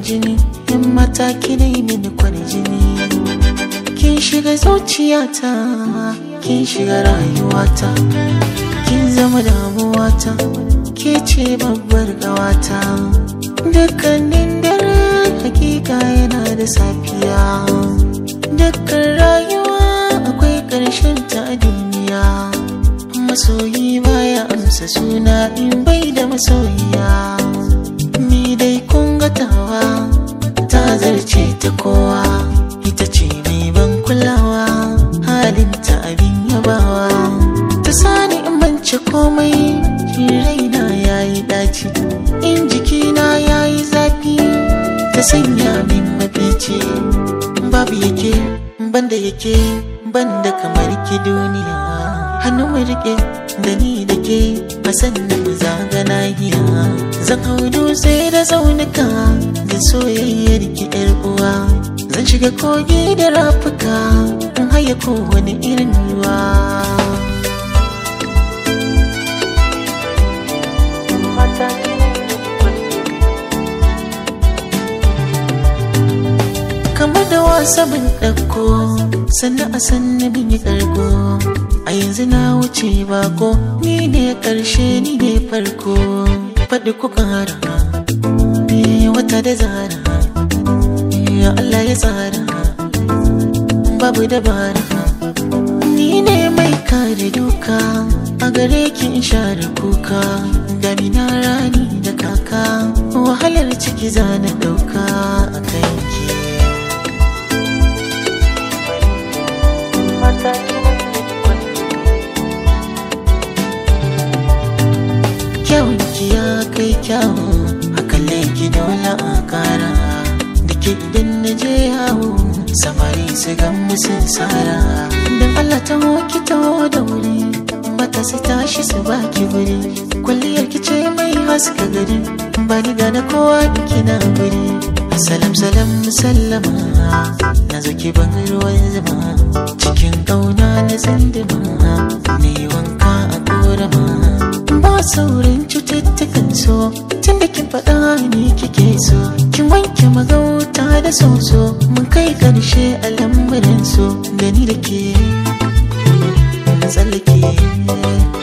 jini in mataki ne mini kwarjini kin shiga zuciyata kin shiga rayuwata kin zama damuwata ke ce babbar gawata dukkanin dare hakika yana da safiya dukkan rayuwa akwai ƙarshen ta a duniya masoyi baya amsa suna in bai da masoyiya ni dai kun gatawa ta zarce ta kowa ita ce mai ban kulawa halinta abin yabawa ta sani in bance komai raina ya yi daci in jikina ya yi zafi ta sanya min mafici babu yake banda yake banda kamar ki duniya hannu mu rike da ni da ke a sannan mu zaga nahiya zan hau dutse da zaunuka da soyayyar ki yar uwa zan shiga kogi da rafuka in haya kowane irin ruwa kamar da wasa bin ɗauko sannan a sannan bin yi ƙarko a yanzu na wuce bako ni ne ƙarshe ni ne farko faɗi ku ƙara wata da zara Allah ya tsara babu dabara ni ne mai kare duka a gare ki in share kuka damina rani da kaka wahalar ciki zana ɗauka a kanki kyawun ki ya kai kyawu a kalle ki dole a kara da ke idan na je yawo samari su gan musu tsara don Allah ta hoki ta da wuri mata su tashi su baki wuri kwalliyar ki ce mai haska gari ba ni gane kowa kina guri salam salam sallama na zo ki ban ruwan zama cikin kauna na zandima ne wanka a korama ba saurin cututtukan so tun da kin faɗa ni kike so kin wanke magauta da soso mun kai ƙarshe a lambarin so da ni da ke tsallake